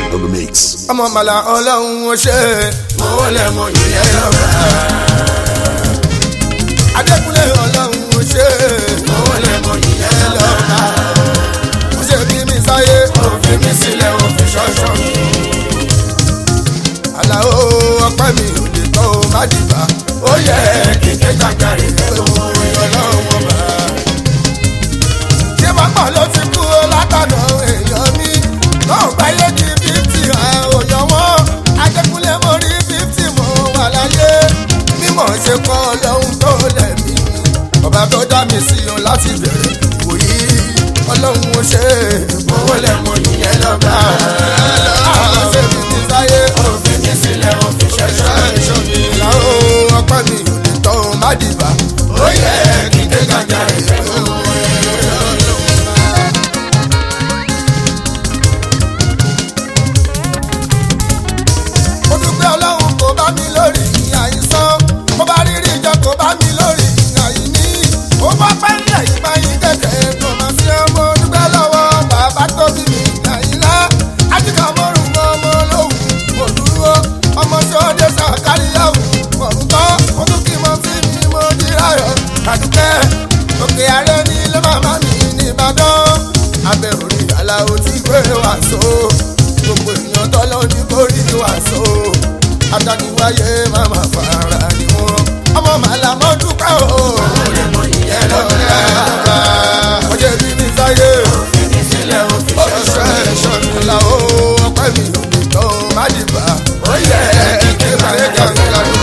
on the mix. ọmọ màlà ọlọ́run ó ṣe owó lẹ́mọ̀ ìyẹn lọ́gbà. adékúnlé ọlọ́run ó ṣe owó lẹ́mọ̀ ìyẹn lọ́gbà. ó ṣe bí mi sáyé òfin mi sílẹ̀ òfin ṣọ́ṣọ́ mi. àlàó ọpẹ́ mi ò lè tọ́ ọ má dìbà ó yẹ kíkẹ́ jàgbáre pé mo rí ọlọ́run ọba. ṣé bàbá ló ti kú látọ̀dọ̀ èèyàn mi náà gbáyé di fífítì àòyàn wọn adékúnlé mo rí fífítì mo wà láyé mímọ̀ ṣe kọ́ ọlọ́run tó lẹ̀mí ọba tó dá mi sí o láti bẹ̀rẹ̀ ìwòyí ọlọ́run ó ṣe owó lẹ́mọ̀ ìyẹn lọ́gbà àwọn ṣe fi ti sáyé òfin mi sílẹ̀ òfin ṣẹ̀ṣẹ̀ ẹ̀ṣọ́ mi làwọn ọpẹ́ mi ò lè tọ́ ọ má dìbà ó yẹ kí n dé gàjà rẹ̀ mo dúpẹ́ ọlọ́run kò bá mi lórí àìsàn mo bá rírí ìjọ kò bá mi lórí àìní ó bá pẹ́ nílẹ̀ ìgbà yín kẹ̀kẹ́ kò má sí ọmọ dúpẹ́ lọ́wọ́ bàbá tó bí mi àyìnlá àtìkà mọ́rùn ọmọ lóhùn mo dúró ọmọ sọ́dẹ sàkáríyàwó mọ̀rún tán mo tún kí mo fi mi mo di ráyọ̀ àdúpẹ́ òkè ààrẹ ní ilé màmá mi ní ìbàdàn abẹ́ orí aláwo tí gbé wàásù gbogbo èèyàn tọ́lọ́ ní kórì wàásù adániwáyé màmá fara ni wọn ọmọ màlá mọ́ dúpẹ́ o. ìyẹn ló ń bá ọjọ́ bí mi sáyé ọ̀ṣọ́ ẹ̀ṣọ́ mi là ó ọpẹ́ mi ò lè tọ́ má dìbà ó yẹ kí báyé jàǹkà ló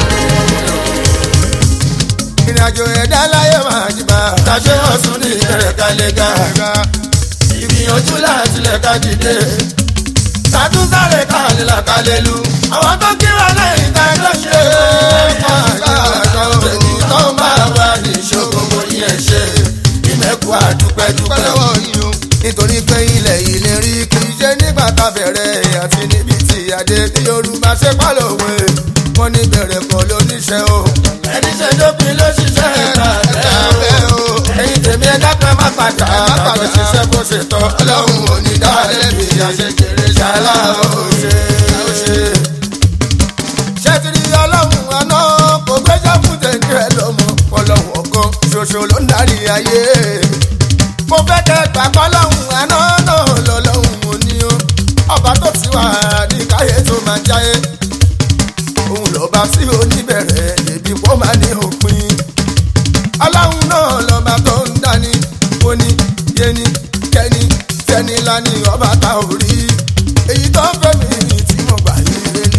ìrìn àjò ẹ̀dá láyé máa jìbà tàṣé wọn sún ní ìbẹ̀rẹ̀ kálẹ̀ gàgà ìgbìyànjú láti lẹ̀ ká dìde sàtúnṣàrè kálẹ̀ làkálẹ̀ lu àwọn tó kí wà lẹ́yìn ká ẹjọ́ ṣe é pàṣẹ èyí tó máa wà ní ìṣòro mo ní ẹ̀ ṣe ìmẹ̀kù àdúpẹ́dúpẹ́ nítorí pé ilẹ̀ yìí lè rí kì í ṣe nígbà tá a bẹ̀rẹ̀ àti níbi tí adé ní yorùbá ṣe pálọ̀wé wọn ní bẹ̀rẹ̀ kọ́ lóníṣẹ́ o ẹni ṣe dópin ló ṣiṣẹ́ ẹ̀ka bẹ́ẹ̀ o ẹ̀yin tèmi ẹ̀dá kan má padà má padà ṣiṣẹ́ bó ṣe tọ́ ọlọ́run ò ní dá lẹ́bi àṣekèrè ṣàlá ó ṣe ó ṣe. ṣẹ́tìrì ọlọ́run àná kò gbéjà fún tẹ̀lé ẹ lọ́mọ ọlọ́run ọ̀kan ṣoṣo ló ń darí ayé. mo fẹ́ kẹ́ gbàgbọ́ ọlọ́run àná náà lọ́lọ́run ò ní o ọba tó ti wà ní káyé tó máa jáyé òun lọ́ba tí oníbẹ̀rẹ̀ lèbi kó máa ní òpin. aláhùn náà lọ́ba tó ń dání ó ní yéni kẹ́ni tẹ́ni lání ọba ta ò rí. èyí tó ń fẹ́ mi tí mo gbà yí lé ní.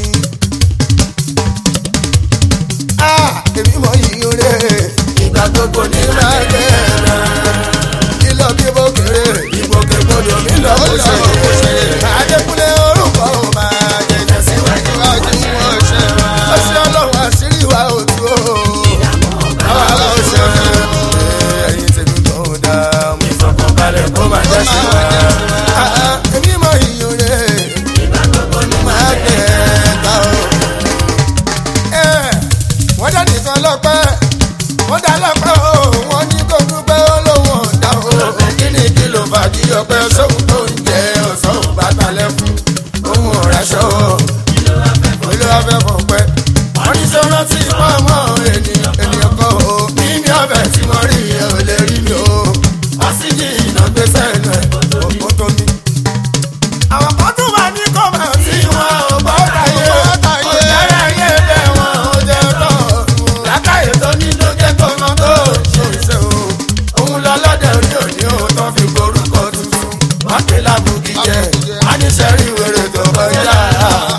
a èmi mọ yìí rẹ̀ ìgbà gbogbo ní máa bẹ̀ kí lọ bí bó kéré ìgbòkègbodò mi lọ kó ṣe àdékúnlé orúkọ ò máa jẹjẹ síwájú wájú wọn ṣe wá. ó ṣe ọlọ́run àṣírí wa ò tú o. àwa ló ṣe ẹyin tèmi tó ń dá mú. ìfọkànbalẹ̀ kó máa jẹ́ sí wa. èmi mọ iyùn rẹ̀ máa tẹ̀ ká o. wọ́n dá nìkan lọ́pẹ́ wọ́n dá lọ́pẹ́ o wọ́n ní kó dúpẹ́ ó lóun ọ̀dà o. kí ni kí ló fà kí ọpẹ́ sóhun tó ń jẹ ọ̀sán ò bá talẹ̀ fún ohun ọ̀rẹ́ṣọ́ olúwa fẹ́ fọ̀ pẹ́. wọ́n ní sọ́nà tí wọ́n mọ̀ ènìyàn ènìyàn kan o. mímí ọbẹ̀ tí wọ́n rí ẹ ò lè rí mi o. àṣìjì iná gbé sẹ́nu ẹ̀ ó tó mi. àwọn kan tún wà ní kọ́mà tí wọ́n ò bọ́ táyé. ọ̀jẹ̀rẹ̀ ayé bẹ́ẹ̀ wọn ò jẹ́ tọ̀. lákàyè tó ní ló jẹ́ kọ́mọ tó ṣòṣe o. òun lọ lọ́dẹ̀ òní òní o tó fi gborúkọ tuntun. wọ́n pè lábùkì jẹ́ àníṣẹ́rí wèrè tó kọjá.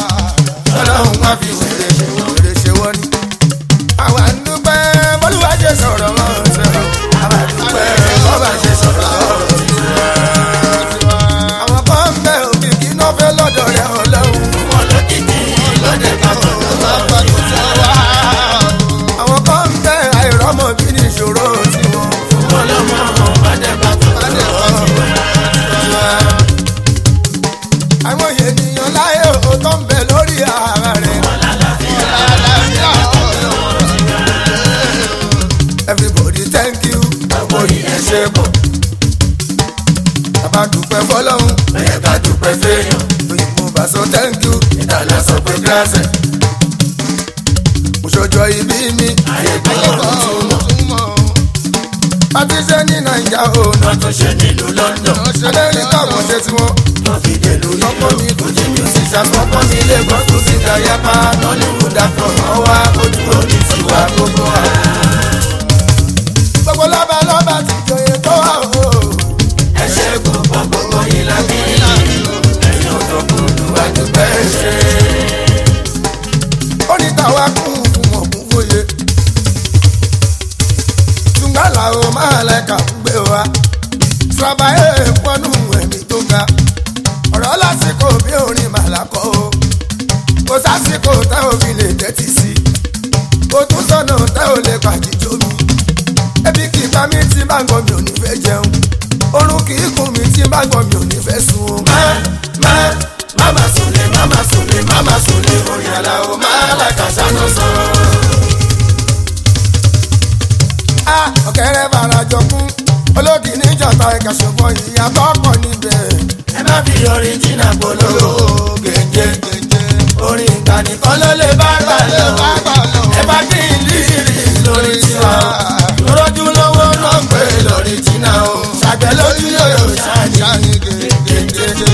dásẹ̀. òṣòjọ́ ibi mi ayé gbọ́dọ̀ túmọ̀. pàtí ṣe ní nàìjà o náà tó ṣe nílùú london. amẹ́ríkà kò ṣe tiwọn. wọ́n fi dèlú lọ́pọ̀ mi kò jí musician sọ́kọ́ mi lagos tó sì dá yapa nollywood actor ọwọ́ ojú òní tiwa gbogbo wa. gbogbo lọ́ba lọ́ba ti jòyè tó wà o. ẹ ṣe kó pọ̀ gbogbo yìí lábí ẹ̀yìn òdòkúlù àdúgbò ẹ̀ ṣe. ó ní tàwa kún fún ọ̀kún fòye. ṣùgbọ́n làwọn máa lẹ́ka ń gbé wa. sàbàyè pọ́nú ẹ̀mí tó ga. ọ̀rọ̀ lásìkò bí orin màlákọ́ o. kò sásìkò tá ò fi lè tẹ́tí sí. kò tún sọ̀nà tá ò lè pàjíjó mi. ebi kì í pa mí tí bá gbọ́ mi ò ní fẹ́ jẹun. orun kì í kùn mí tí bá gbọ́ mi ò ní fẹ́ sùn. má má máma sùnlé máma sùnlé máma sùnlé orin àlàó má làkàṣà ló sọ. a ọ̀kẹ́rẹ́ bàrà jọkún olókì níjọba ẹ̀ka ṣùgbọ́n ìyàbọ̀ pọ̀ níbẹ̀. ẹ má fi orin jìnnà polówó gèjè orin ìkànnì kan ló lè bá gbà lọ. ẹ bá kí n lírì lórí tiwa lọ́rọ́jú lọ́wọ́ náà pé lórí jìnnà o ṣàgbẹ́ lójú yóò ṣáàjì gèjè.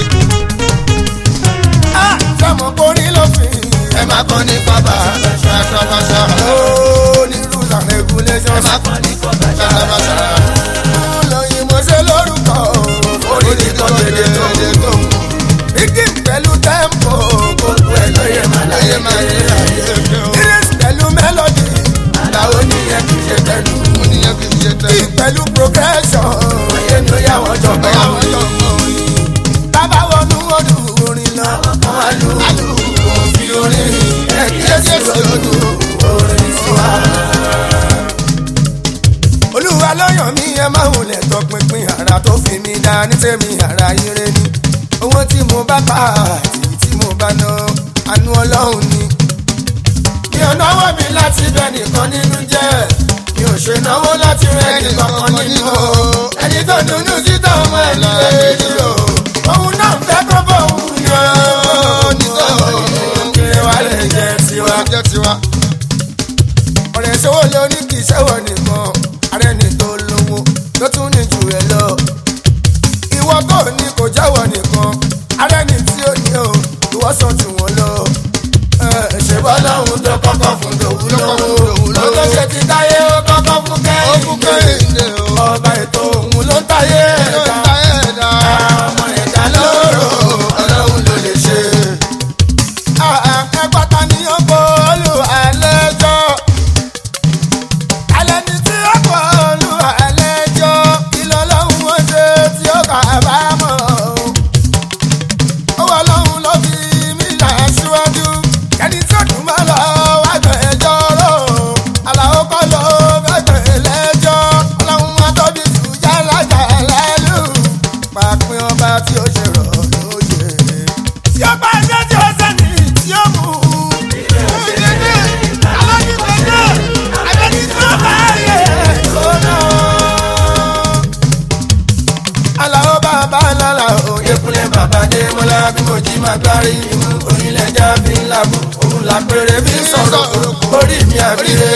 a sọmọ kórí lófin ẹ má kọ́ ní pápá ṣàṣàṣàṣà. ó ní rules and regulations. ẹ má kọ́ ní pápá ṣàṣàṣàṣà. lóyìn mo ṣe lórúkọ orí ni kò dédé tó dé tó mú. Igi pẹ̀lú tẹ́ḿpò gbogbo ẹ̀ lóye máa lóye máa yé ayé. Iris pẹ̀lú mélòdì àlàó nìyẹn kì í ṣe tẹnu. Kí pẹ̀lú progression oyè ni ó yà wọ́n jọ̀gbọ́n. Bàbá wọnú ọdún orin lọ, wọ́n á lu òfin orin. Ẹ̀kíyèsí lójú orin tiwa. Olúwa ló yàn mí ẹ máa wulẹ̀ tọpinpin ara tó fi mí dá ní tèmi ara ire ni. Owó tí mo bá pa àti tí mo bá ná àánú ọlọ́run ni. Mi ò náwó mi láti bẹ nìkan nínú jẹ́. Mi ò ṣe náwó láti rẹ nìkan kan nínú o. Ẹni tó dùnnú síta ọmọ ẹ̀ ló lè dúró. Òun náà ń fẹ́ kó bọ̀ òun yọ. Kiri wa lè jẹ tiwa. Ọ̀rẹ́ ṣòwò ló ní kì í ṣẹ́wọ̀ nìkan. Ààrẹ ni tó lówó ló tún ní jù ẹ lọ. Ìwọ tó ní kò jẹ́wọ̀ nìkan. Ààrẹ ni tí ó ní o, ìwọ sọ jù wọ́n lọ. Ẹ, Ṣé bọ́lá òun tó kọ́kọ́ fún tòun lówó? Ló tó ṣe ti táyé ó kọ́kọ́ fún kẹ́hìndé. Ọba ètò òun ló ń táyé ẹ̀dá. Ọmọ ẹ̀dá lóró, ọlọ́run ló lè ṣe. Ẹgbàta ni ó kó olúwa lẹ́jọ́. Alẹ́ ni tí ó kó olúwa lẹ́jọ́. Kí lọ́lọ́run ó ṣe tí ó kà bá mọ̀? Owó ọlọ́run ló fi mí là síwájú. Kẹ́ni tí ó dùn mọ́ lọ wá gbẹ̀jọ́ rò. Àlàó kọ́ ló fẹ́ gbẹ̀ lẹ́jọ́. Ọlọ́run máa tóbi jù yálà jà lẹ́lù. Pàpín ọba tí ó ṣe rọ̀ lóye. Tí ó bá ṣe tí ó sẹ́ni tí ó mú. Àlàó bàbá lálà òyekunlé bàbá dé mọ́lá bí mo jí máa gbárí imú onílẹ̀jà fi ń làbù òun làpẹrẹ fi ń sọ̀rọ̀ orí mi àbílẹ̀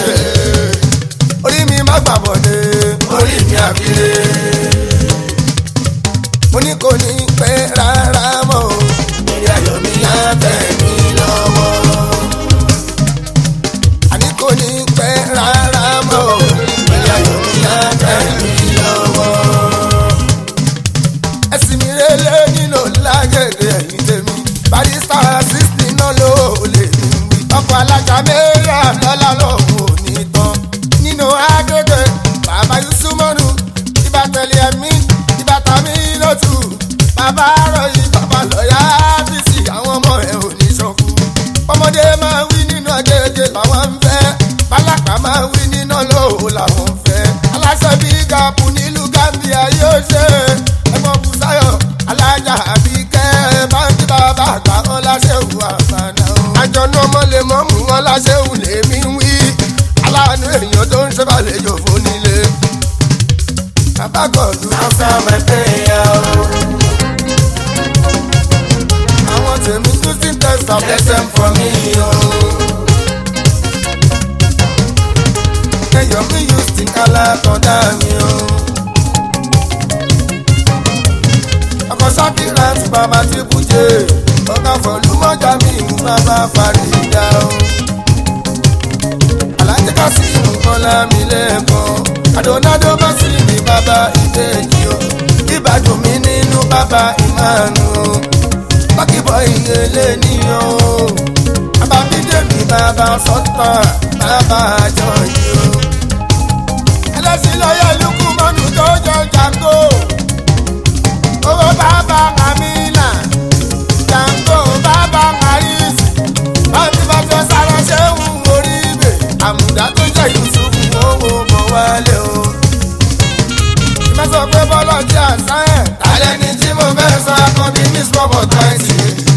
orí mi má gbàbọ̀dé orí mi àbílẹ̀ mo ní kò ní pẹ́ rárá mọ́ o ìrìn ayọ̀ mi á tẹ̀ mí lọ́wọ́ àní kò ní pẹ́ rárá mọ́ o ìrìn ayọ̀ mi á tẹ̀ mí lọ́wọ́ ẹ̀sìn mi rélé nínú lágẹ̀dẹ̀ ẹ̀yìn tèmi barista sixty náà ló lè ní wí. ọkọ̀ alájà mẹ́rà lọ́la lọ́hùn ò ní tán nínú agbègbè bàbá yusumọ́nù ìbátẹ̀lẹ̀ ẹ̀mí ìbátàmí lótú bàbá ròyìn bàbá lọ́yà bísí àwọn ọmọ ẹ̀ ò ní ṣọ̀kú. ọmọdé máa wí nínú ọ̀gẹ̀dẹ̀ làwọn ń fẹ́ bálákà máa wí nínú lóhùn làwọn ń fẹ́ aláṣẹ bí gàpù nílùú gambia yóò ṣe ẹ̀gbọ́n busayo alájà àbíkẹ́ báńkì bàbá àgbà wọn láṣẹ̀wù àbànà o. àjọ̀nà ọmọ lè mọ́ mú wọn láṣẹ̀wù lèmi wí aláàánú èèyàn tó ń ṣèbàlejò fún nílé. bàbá gọ̀dú. answer my prayer o. àwọn tèmi losing test and bless them for me o. kẹyọ mi yóò sì kálá tọ́dá mi o. ọkọ̀ sákìrà ti bàbá tí bùjẹ́ ọkọ̀ fọlùmọ́jà mi ìmú bàbá fàrídà o. alájẹ́ ká sí ìmúkọ́lá mi lẹ́ẹ̀kan àdónádó bá sí mi bàbá ìbejì o. ìbàdàn mi nínú bàbá ìmánu o. pákíbọ̀ ìyẹlé níyàn o. bàbá bídèmí bàbá sọ́tà bàbá àjọ yìí o. ẹlẹ́sìn lọ́yẹ̀ lukú mọ́nù tó jọ jàǹgó. owó bàbá amínà jàǹgó bàbá àríṣì. báńkì bá jọ sára ṣé ń orí ibè. àmùdá tó jẹ́ yusufu owó bọ̀ wálé o. ìmọ̀ sọ pé bọ́lá jẹ́ àṣà ẹ̀. alẹ́ ni tí mo fẹ́ sọ akọbí ní sọ́bọ̀ twenty.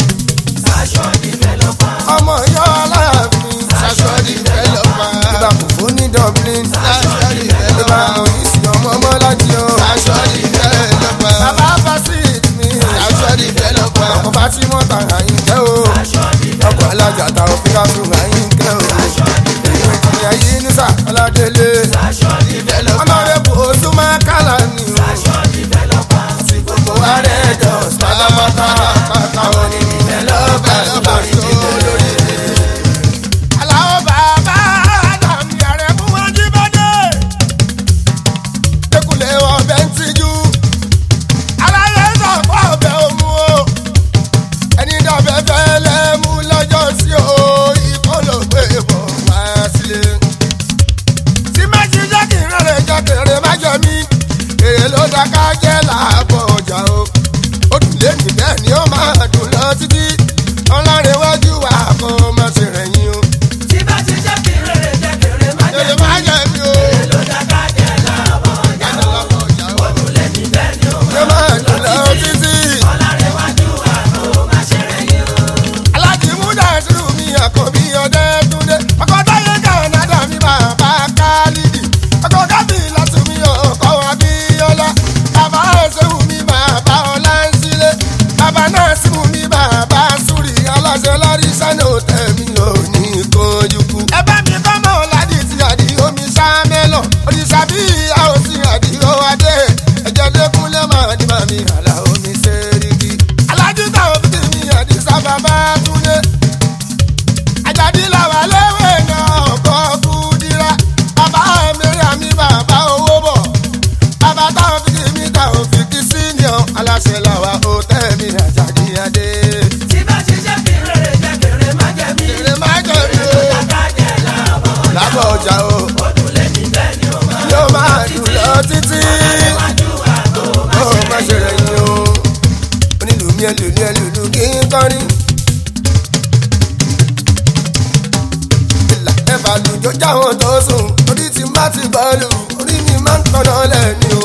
ọmọ yọ aláàfin. Sashodi developer. ìgbà kò fún ní dublin. Sashodi ìgbà developer. kò ní sí ọmọ mọ́lájí o. Sashodi developer. bàbá fasit mi. Sashodi developer. ọkọ̀ fatimọ́ ta àyínkẹ́ o. ọkọ̀ alájà ta òfin ká tún àyínkẹ́ o. èyí ìjìyà yìí ní sà ọládélé. Developer. ọlọ́rẹ́bù ojú máa kálá ni o. àti gbogbo ààrẹ jọ pátápátá àwọn ní developer lórí lórí. aláwọ̀ bàbá àdàmì ààrẹ mú wọn jí bọ́dẹ̀. dẹkùlẹ̀ ọbẹ̀ ń tijú. aláyé sọ fún ọbẹ̀ òmu o. ẹni dọ̀bẹ̀ fẹ́ lẹ́mú lọ́jọ́ sí o. ìkọlọ́gbé bọ̀ wá sílé tí méjì jẹ́ kí n rere jẹ́ kéré má jẹ mí èrè ló dá ká jẹ́ làbọ̀ ọjà o ó dùn lé ní bẹ́ẹ̀ ni ó máa dùn lọ títí ọlọ́rin wájú wa kó má ṣe rẹ̀yìn o èrè má jẹ mí o ẹ̀jẹ̀ làbọ̀ ọjà o yóò máa dùn lọ títí alájìmúdà sírù mi àkọ́bí ọdẹ túndé ọkọ̀ táyé kànáńdà mi bàbá kálídì ọkọ̀ kábì látùmí ọkọ̀ abíọ́lá bàbá ẹ̀sẹ̀wù mi bàbá ọlá ń sílé bàbá náà símù mi bàbá súrì aláṣẹ lárí sánà tẹ̀mí lóní kojúkú. ẹ bá mi kọ́ mọ́ ládì tí àdì omi sámẹ́lọ̀ òrìṣà bí ìyá òsì àdì ó adé ẹ̀jẹ̀ lẹ́kúnlẹ̀ máa ní màmí àlà omi sẹ́ríkì. alájú táwọn fi mi àdì sábà bá túnlé àjàdí làwà léwé náà ọkọ̀ kúdírà bàbá mẹ́rin àmì bàbá owó bọ̀ bàbá táwọn fi mi táwọn fi kí senior aláṣẹ làwà ó tẹ́ mi àjàdí adé. èrè má jẹ mi o lábọ̀ ọjà o yóò máa dùn lọ títí ó má ṣe rẹ̀ yín o onílùmí ẹlòlú ẹlòlú kí n kọrin. ìlà ẹ̀fà lùjọ́ jáwọn tó sùn orí ti má ti bọ́ọ̀lù orí mi máa ń tọ́nà lẹ́ni o.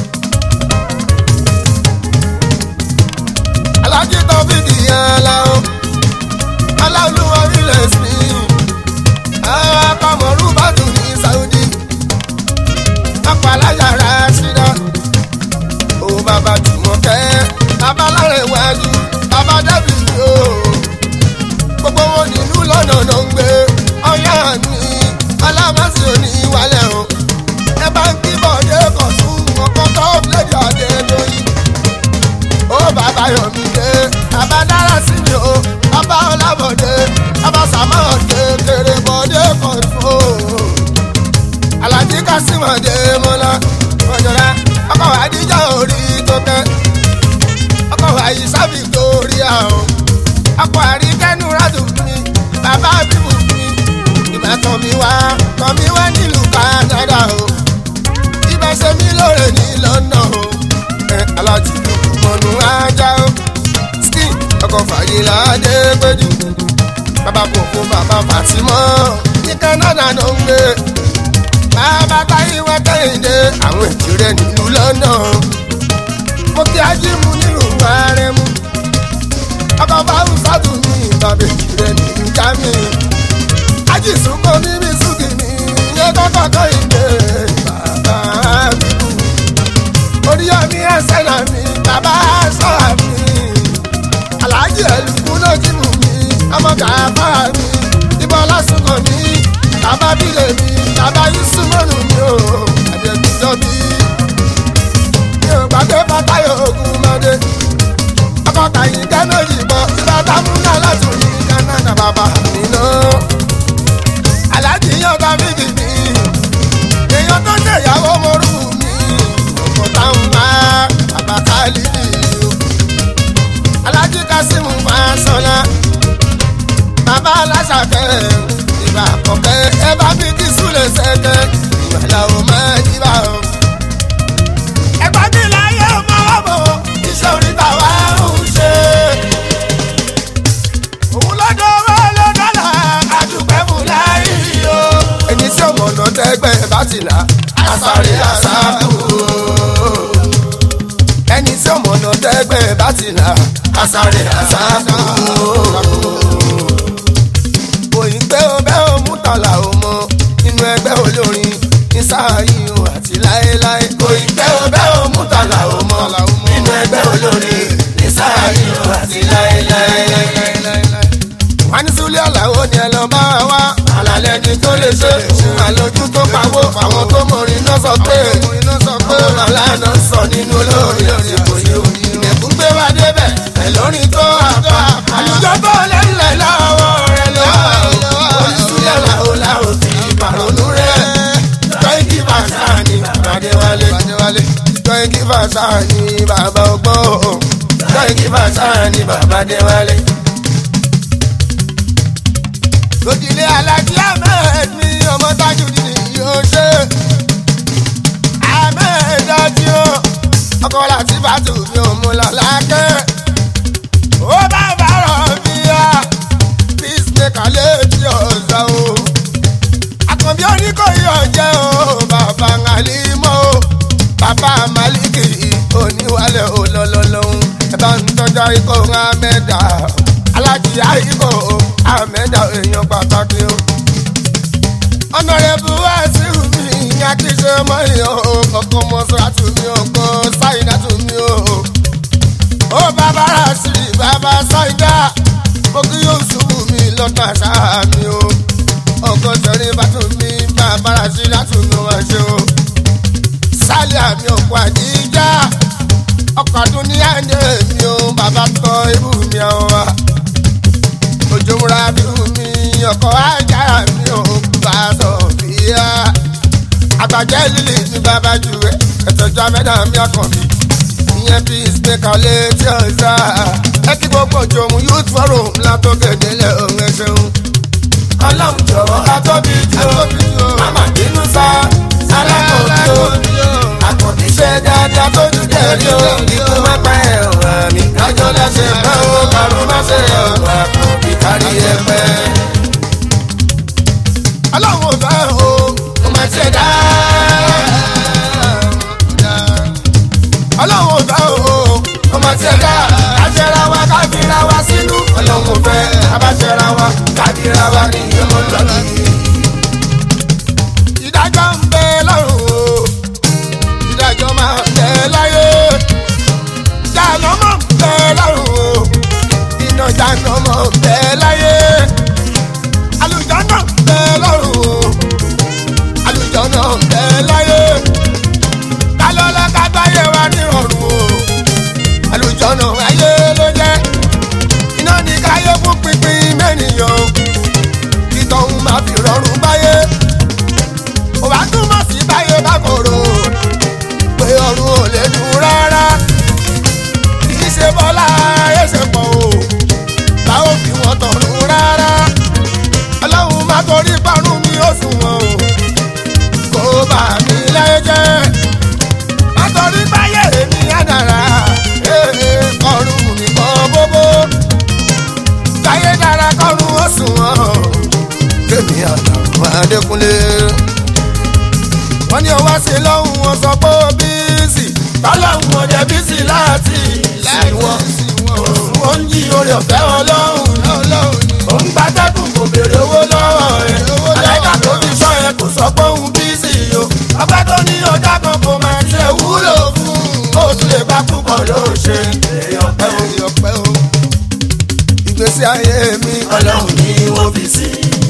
alájí tó fi kìyàn aláwọ̀ aláwọ̀ ilẹ̀ sí àwọn akọ̀mọ̀rú bá tún ní saudi ọ̀pọ̀ aláyàrá síra ó bàbá jùmọ̀kẹ́ babaláre wájú bàbá dẹ́bì yóò gbogbo wọn nínú lọ́nà ló ń gbé ọ̀yá mi alámásí òní wálẹ̀ o ẹ bá ń kí bọ̀dé kọ̀ tún ọkọ̀ tó lédè adé lóyún ó bàbá yọ̀mí dé bàbá dára sí mi o bàbá ọlábọ̀dé bàbá sàmọ́ kékeré bọ̀dé kọ̀ tún o alájí kásímọ̀dé mọ́lá mọ̀jọ̀lá ọkọ̀ àdíjà orí tó kẹ́ ọkọ̀ àyíṣà victoria o ọkọ̀ àríkẹ́nu rádùn mi bàbá bíbù mi ìgbà tán mi wá tán mi wá nílùú canada o ibà ṣe mí lóore ní london o ẹ alájí mọ̀nù ajá o skin ọkọ̀ fàyílà dé péjú bàbá kòkó bàbá fàtìmọ́ ní canada ló ń gbé bàbá táyé wá kẹ́hìndé àwọn èjì rẹ̀ nílùú london mo kí ajímù nílùú arẹmú ọkọ̀ báwù sátú ní ìbàbẹ̀jì rẹ̀ nílùú jámì ajísùnkọ́ mímí sùkì ní iye kọ́kọ́ kẹ́hìndé bàbá bíbù oríyọmí ẹsẹ̀ náà mi bàbá sọ̀rọ̀ mi aláàjì ẹ̀lùkú náà làkẹ́ ìgbà àkọ́kẹ́ ẹ bá mi kí súlẹ̀ sẹ́kẹ́ ìgbà làwọn máa jí bá o. ẹgbẹ́ mi láyé ọmọ ọmọ iṣẹ́ oríta wa ń ṣe. òun lọ́dọ̀ owó ló dọ́là àdùpẹ́ fún láyé o. ẹni tí ọmọ ọ̀nà tẹ́gbẹ́ bá ti là àsáré àsáàbù ẹni tí ọmọ ọ̀nà tẹ́gbẹ́ bá ti là àsáré àsáàbù òyìn pé o bẹ́ o mú tàlà o mọ inú ẹgbẹ́ olórin ní sáàyè o àti láéláé. òyìn pé o bẹ́ o mú tàlà o mọ inú ẹgbẹ́ olórin ní sáàyè o àti láéláé. wọ́n ní súlẹ̀ ọ̀làwọ̀ ni ẹ lọ bá wa àlàlẹ́ ni tó lè ṣe àlòjù tó pawó àwọn tó mọrin náà sọ pé owó lọ́la náà sọ nínú olórin òsìkò yìí o. ìdẹ̀kùn gbé wa débẹ̀ ẹ̀ lórin tó àbá àlùjọ tó lẹ́lẹ̀ lọ́wọ́ rẹ̀ lọ́wọ́ oríṣiríṣi làwọn làwọn ti pàrọ̀nù rẹ̀ tọ́ìkì fàṣà ni bàbá Adéwálé tọ́ìkì fàṣà ni bàbá ọgbọ́n tọ́ìkì fàṣà ni bàbá Adéwálé lójúlé alájí ahmed mi ọmọ Tajudeen yóò ṣe ahmed dájú o ọkọ láti bàtú mi ò mú lọ lákẹ́ ó bá bàrọ̀ bí a peacemaker létí ọ̀sán o àkànbí oníkòyí ọ̀jẹ́ o bàbá àlímọ́ o bàbá maliki oníwàlẹ̀ olólólóhùn ẹ bá ń tọ́jà ikọ̀ ahmed alájí àyíkọ̀ ahmed èèyàn pàtàkì o ọ̀nàrẹ́bù wá sí mi ìyá kí ṣe mọ́ ìyàn o kọ̀ọ̀kan mọ́sálásí mi ò kọ́ sáyidá tù mí o ó bàbá rà sí bàbá sáyidá mo kí yóò ṣubú mi lọ́tọ̀ àṣà mi o ọkọ̀ sẹ́rin bá tún mi bàbá rà sí látún mi wá ṣe o sálẹ̀ àmì ọ̀pọ̀ àdíjà ọkọ̀ àdún ní àjẹ́ mi o bàbá tọ́ ibú mi àwọn wa ojú múra bí mi ọkọ̀ ajá mi ò bá sọ fìyà àgbàjẹ́ lílì ní bàbá jù ẹ́ ẹ̀tọ́jú amẹ́dá mi àkànbí ìyẹn bí ìsìnkà létí ọ̀sà ẹ kí gbogbo jòmù youth forum látọ́kẹ́ délẹ̀ òun ẹ ṣeun. ọlọ́run jọ̀wọ́ atóbi jù ó màmá bínú sá alákòóbí ó àkànbí ṣe dáadáa tó dún dẹ́rí ó ikú má pa ẹ̀ ọ̀rọ̀ mi kájọ́ lẹ́sẹ̀ bá ó karùn má ṣe ọ̀rọ̀ àkànbí kárí ẹgbẹ́. ọlọ́run ò fẹ́ o kò má ṣe dá ọlọ́run ò fẹ́ o ọmọ tí ẹ dá àṣẹra wa káfíra wa sínú ọlọ́run ò fẹ́ abáṣẹra wa káfíra wa ní ìyẹmọ lọ́kì. ìdájọ́ ń bẹ lọ́run o ìdájọ́ máa ń bẹ láyé jáàná mọ̀ ń bẹ lọ́run o iná jáàná mọ̀ ń bẹ láyé àlùjáná ń bẹ lọ́run o àlùjáná ń bẹ láyé kálọ́lá kágbáyé wa ní ọ̀run o àlùjọ́nà ayé ló jẹ́ iná ní káyé fún pínpín mẹ́nìyàn títọ́hún máa fi rọrùn báyé òbá túmọ̀ sí báyé bá kòrò pé ọ̀run ò lè dùn rárá kì í ṣe bọ́lá ẹsẹ̀ pọ̀ o báwo fi wọ́n tọ̀run rárá ọlọ́run má torí parun mi ó sùn wọn o kó bà mí láyé jẹ́ nítorí báyé mi àdàrà kọrùn mi kọ́ bóbó báyé dára kọrùn ó sùn wọ́n kémi àtàwọn adékúnlé. wọ́n ní ọwọ́ sí lọ́hùn wọn sọ pé ó bíìsì tọ́lọ́hùn wọn jẹ́ bíìsì láti sí wọn ó ń yí orí ọ̀fẹ́ ọlọ́hùn ó ń gbàdẹ́kùn kò béèrè owó lọ́wọ́ ẹ̀ aláìka tó fi sọ ẹ kò sọ pé òun bíìsì o ọgbẹ́ tó ní ọjà kan kò máa ṣe wúlò fún ó tún lè bá púpọ̀ ló ṣe èèyàn pẹ́ o. èèyàn pẹ́ o. ìgbésí ayé mi ọlọ́run ní wọ́n fi sí.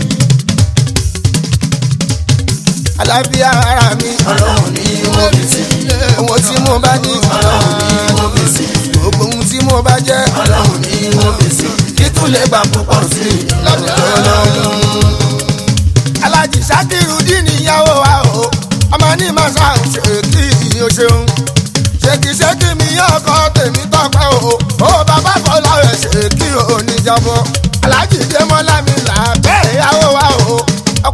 àlàáfíà ara mi ọlọ́run ní wọ́n fi sí. ohun tí mo bá ní ọlọ́run ní wọ́n fi sí. gbogbo ohun tí mo bá jẹ́ ọlọ́run ní wọ́n fi sí. kí tún lè gbà púpọ̀ sí i lọ́dọ̀ ọlọ́run. alájì sákìrù dín níyàwó wa o ọmọ ní màsà ṣe kí o ṣeun ṣèkìṣèkì mi ọkọ tèmi tọpẹ o ó bàbá fọlá rẹ ṣe kí o níjàbọ alájì dé mọlá mi là bẹ́ẹ̀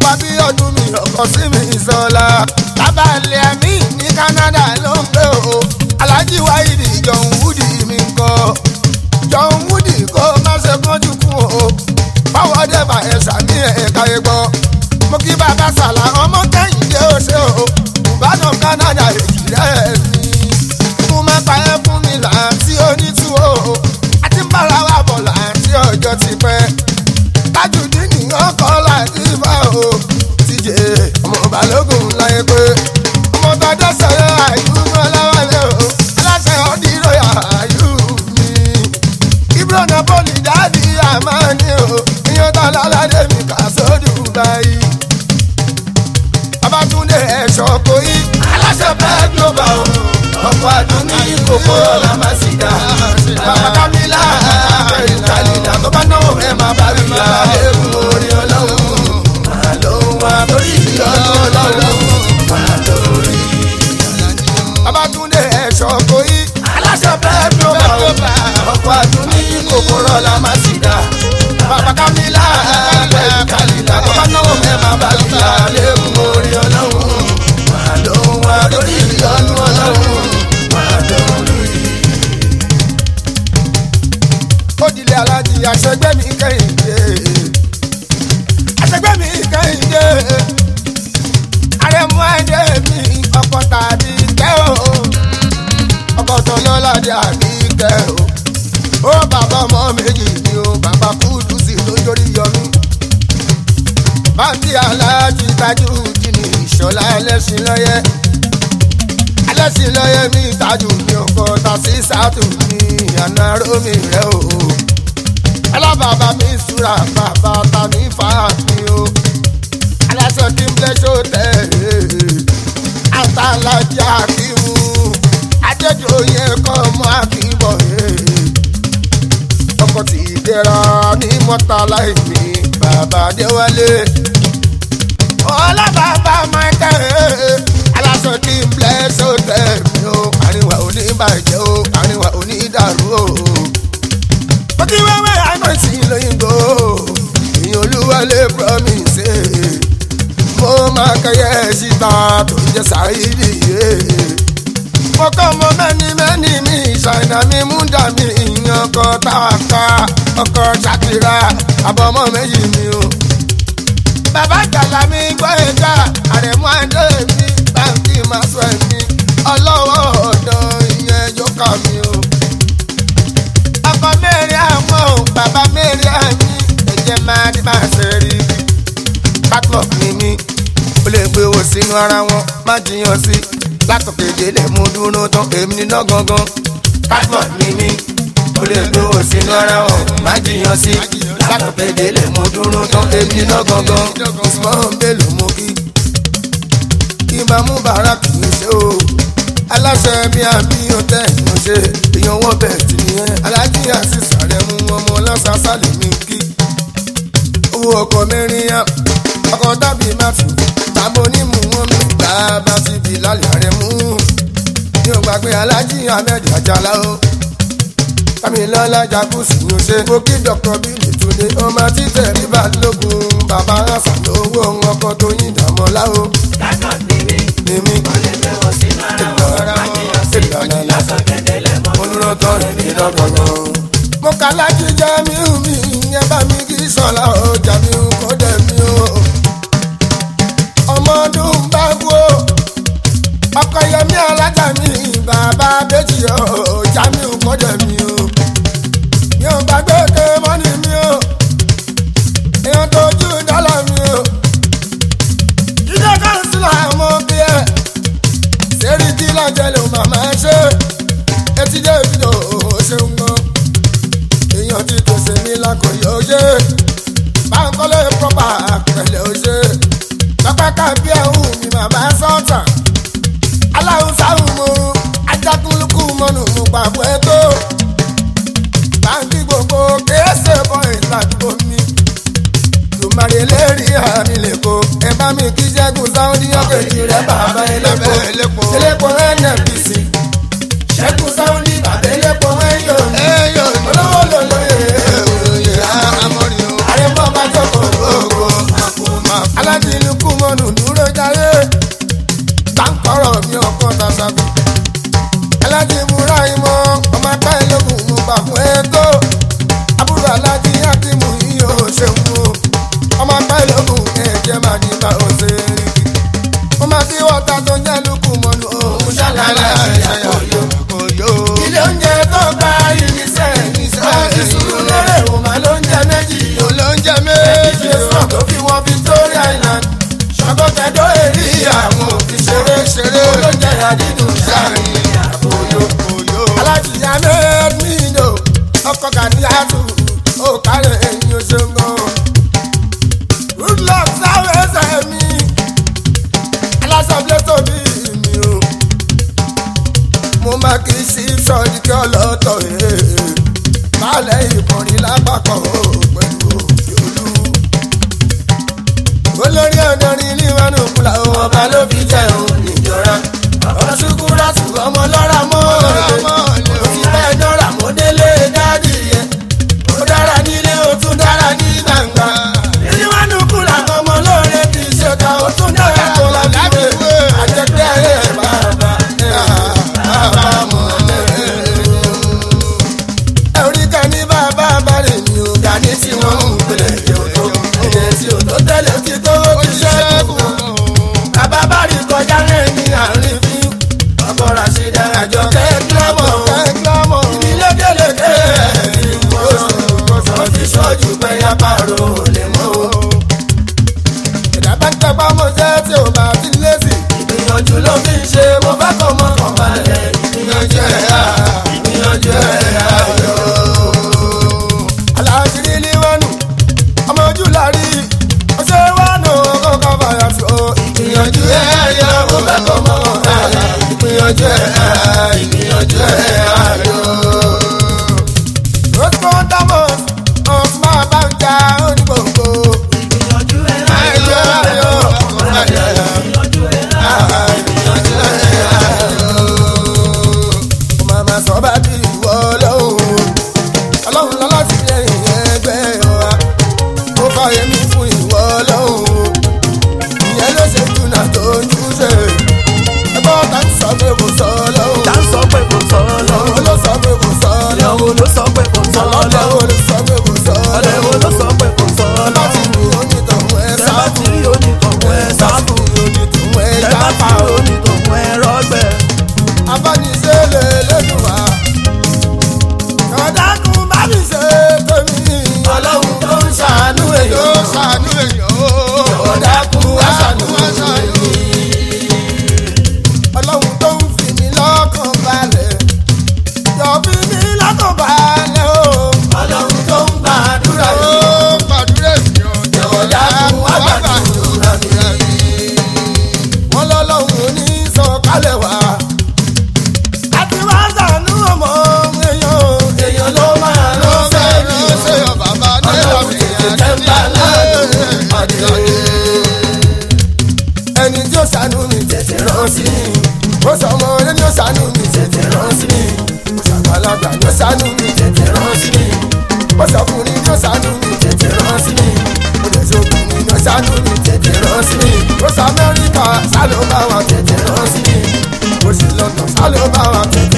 ọkọ̀ bí ọdún mi ọkọ̀ sí mi sọ́la. tábàlẹ̀ mi ní Canada ló ń gbé o Alhaji Wáìdì John Woody mi ń kọ́ John Woody kó má ṣe kánjú kú o báwo dé bá ẹ sàmì ẹ̀ka egbọ́ mo kí bàbá sàlà ọmọ kẹ́hìndé ó ṣe o ìbàdàn Canada èjì rẹ̀ ni ikú má pa ẹ́ fún mi láǹtí onítú o àti ń bára wa bọ̀ láǹtí ọjọ́ ti pẹ́ tájùdí nìyàn kọ́ láti bá o tíjẹ ọmọ balógun láyé pé ọmọ tọjọ́ sọ̀rọ̀ àyù ọlọ́wọ́lẹ́ o aláṣẹ ọdíròyà àyù mi ibro napoli dáàdi àmàní o ìyẹn tó lọ́ládé mi kà sódù báyìí babatunde ẹ̀ṣọ́ kò yí aláṣẹ bẹ́ẹ̀ global o ọkọ̀ àdúní kòkó ọ̀la má sì dá bàbá kamila ìkàlìlà tó bá náwó ẹ̀ má bá rí ya ewu orí ọlọ́run máa ló wá lórí ìyọ́nú ọlọ́run máa lórí. babatunde ẹ̀ṣọ́ kò yí aláṣẹ bẹ́ẹ̀ global o ọkọ̀ àdúní kòkó ọ̀la má sì dá bàbá kamila ìkàlìlà tó bá náwó ẹ̀ má bá rí ya ewu orí ọlọ́run máa ló wá lórí ìyọ́nú ọlọ́run máa lórí. Odile Alhaji àṣẹgbẹ́ mi kẹ́hìndé. Àṣẹgbẹ́ mi kẹ́hìndé. Àrẹ̀mú ẹ̀dẹ́ mi ọkọ̀ tàbí kẹ́ o. Ọkọ̀ tán lọ́ládé àbí kẹ́ o. Ó bàbá ọmọ méjì ni o, bàbá kúdù sí lójórí yọmí. Báńkì Alhaji tajú jìnnì ìṣọ̀lá ẹlẹ́sìn lọ́yẹ́. Ẹlẹ́sìn lọ́yẹ́ mi tajú mi ọkọ̀ tàṣí sátù mi àná rómi rẹ̀ o alábàbà mi súra bàbá ta mi fà mí o aláṣọ kí n blẹ́ṣọ tẹ̀ àtàlájà kí mu adédọ̀yẹ kọ́ mọ́ àkíbọ̀ ọkọ̀ tí ìdẹ́ra ní mọ́tàlá ìmí bàbá déwálé ọlábàbà michael aláṣọ kí n blẹ́ṣọ tẹ̀ mí o àríwá oníbàjẹ́ o àríwá onídàrú o ọtí wẹ́wẹ́ àìmọ̀sí lóyìnbó ìyẹn olúwalé promise mo máa kẹyẹ síta tó ń jẹ sáyidì yé mo kọ́ mo mẹ́ni mẹ́ni mi ṣàìnà mi mú dà mí ìyẹn ọkọ̀ táwàká ọkọ̀ ṣàkìrà àbọ̀mọ́ méjì mi o. bàbá jàlá mi gbọ́ ẹ̀ka àrẹ̀mú àdé mi báńkì máa sọ ẹ̀mí ọlọ́wọ́ ọ̀dọ́ ìyẹn jókà mi o ọkọ mẹ́rin àwọn ò bàbá mẹ́rin àmì ẹ̀jẹ̀ máa ní máa ṣe rí i. backlog ni mí ó lè gbé owó sínú ara wọn má jiyàn sí látọ̀kẹ́ délé mú dúró tán èmi níná gangan. backlog ni mí ó lè gbé owó sínú ara wọn má jiyàn sí látọ̀kẹ́ délé mú dúró tán èmi níná gangan. ìsúmọ́ mélòó mú kí kí n bá mú bàárà kì í ṣe o aláṣẹ bí àbí ọtẹ ìmọ̀ ṣe èèyàn wọ́n bẹ̀ tì nìyẹn alájí àṣìṣà rẹ̀ mú ọmọ lọ́sàásà lè mí kí. owó ọkọ̀ mẹ́rin yá ọkọ̀ tàbí máfì tàbí onímù wọn mi gbà bá ti bì lálẹ́ rẹ̀ mú. mi ò gbàgbé alájí ahmed àjàlá o. kámilọ́lá jacuzzi ní o ṣe. mo kí dr bílì túnde ọmọ títẹ̀ rí balógun bàbá àṣà lówó ọkọ̀ tó yín dàmọ́lá o. Backlog ni mí, ní mi ó lè gbé wọn sínú ara wọn. Má jiyàn sí i, látọ̀kẹ́ délé mọ́. olùrọ̀tọ̀ rẹ̀ ní lọ́gọ̀gàn. mo kà lájú jamiu mi ìyẹn bá mi kí sọlá o jamiu kò dẹ̀ mi o. ọmọ ọdún bá wú o ọkọ yẹmi alájà mi bàbá bẹ́jì o jamiu kò dẹ̀ mi o. mi ò gbàgbé ké mọ́nì mi o èèyàn tó jù dọ́là mi o. ìjọ kánsílà mo bí ẹ sẹ́rí kí lọ́jọ́ ló màmá ṣe etí dé ìdílé òun ṣeun gan èèyàn ti pèsè mi lákòóyè òye báńkọ́lé pọ́pà pẹ̀lẹ́ òye pápákà bí ẹ̀hún mi màmá sọ́ọ̀tà aláhùnsáhùn mo ajákùnlùkù mọ́nù mo pàbọ̀ ètò báńkì gbogbo kéésè bọ́ìn ládùúgbò mi tùmárì eléèrè àmì lẹ́kọ̀ọ́ ẹ bá mi kí jẹ́gun sáwọ́dí ọ̀kẹ́jì rẹ̀ bàbá elépo elépo nnpc ṣẹ́gun sáwọ́dí bàbá elépo ẹ̀yọ́ olówó lòlóye àrẹ̀mọ́ bá jókòó gbogbo alájí dẹrin níwájú kúlà o ọba ló fi jẹ òun níjọra ọba ṣukúra tù ọmọ lọ́ra mọ́ o ti bẹ́ẹ̀ dọ́ra mọ́ délé dádì yẹn ó dára nílé ó tún dára ní gbangba níwájú kúlà ọmọ lóore kì í ṣe ká ó tún dára tó lábíwé àjẹpẹ́ ẹ̀ bàbá bàbá mọ̀ ẹ̀rí kan ní bàbá balẹ̀ ni ò dání tí wọ́n ń pèlè èdè òtó èdè tí òtó tẹ́lẹ̀ ti tó ti ṣẹ́kù. bàbá bá rí kọjá lẹ́yìn àárín fi ọkọ̀ ràṣídà àjọ kẹ́kílámọ̀ ibi lékeleke oṣù ti ṣọ́jú pẹ́yà pààrọ̀ ò lè mọ́ o. ìdá bá ń tẹpá mọ́ jẹ́ tí ò bá ti lé sí. ìgbìyànjú ló fi ń ṣe mo fẹ́ kọ́ mọ́ kàn balẹ̀ ìgbìyànjú ẹ̀ á ìgbìyànjú ẹ̀ á yọ. aláṣírí ní wọnú ọmọ ojú lárí ọṣẹ wọnú kọ́kọ́ fàyà sí o. ìgbìyànjú ẹ̀ á yọ mo fẹ́ kọ́ mọ́ kàn balẹ̀ ìgbìyànjú ẹ̀ á ìgbìyànjú ẹ̀ á yọ. rosco damos ọ̀sùnmá bàjá onígbòǹgbò. ìgbìyànjú ẹ̀ ìgbìyànjú ẹ̀ á yọ ìgbìyànjú ẹ̀ màmá sọ bá bí ìwọ ọlọ́run ọlọ́run lọ́lá ti fi ẹ̀yìn ẹgbẹ́ wa ó fa èmi fún ìwọ ọlọ́run ìyẹn ló ṣe jùnà tó ń júṣe ẹgbẹ́ ọ̀tá ń sọ pé kò sọ ọlọ́run tá ń sọ pé kò sọ ọlọ́run lọ́wọ́ ló sọ pé kò sọ ọlọ́run ìyàwó ló sọ pé kò sọ ọlọ́run lọ́wọ́ ló sọ pé kò sọ ọ̀rẹ́ wo ọlọ́run ló sọ pé kò sọ bá ti lọ́wọ́ rí onítọ̀hún ẹ tẹ́ bá ti sáfù rí onítọ̀hún ẹ sáfù onítọ̀hún ẹ tẹ́ bá ti jáfà rí onítọ̀hún ẹ rọ́gbẹ́ abániṣe lè lẹ́nu wa. Kọ̀dákun bá mi ṣe tèmi. Ọlọ́run tó ń ṣàánú èèyàn. Tó ń ṣàánú èèyàn o. Kọ̀dákun wá ṣàánú èèyàn. Ọlọ́run tó ń fi mí lọ́kàn balẹ̀. Yọ fi mí lọ́kàn balẹ̀ o. Ọlọ́run tó ń gbàdúrà mi. Ó gbàdúrà mi o. Kọ̀dákun wá gbàdúrà mi. Wọ́n lọ́lọ́run ní sọ̀kalẹ̀ wá àti wá sànú ọmọ èèyàn èèyàn ló máa lọ sẹ́ni ṣe bàbá ọlọ́run tètè tẹ́ńbà lánàá pàdé. ẹni tí ó sànú mi tètè rán sí mi ó sọ ọmọ rẹ ni ó sànú mi tètè rán sí mi ó sàgbàlagbà ni ó sànú mi tètè rán sí mi ó sọkùnrin ni ó sànú mi tètè rán sí mi ó lè sọkùnrin ni ó sànú mi tètè rán sí mi ó sọ amẹ́ríkà sálọ bá wa tètè rán sí mi ó sì lọ́tọ̀ sálọ bá wa tètè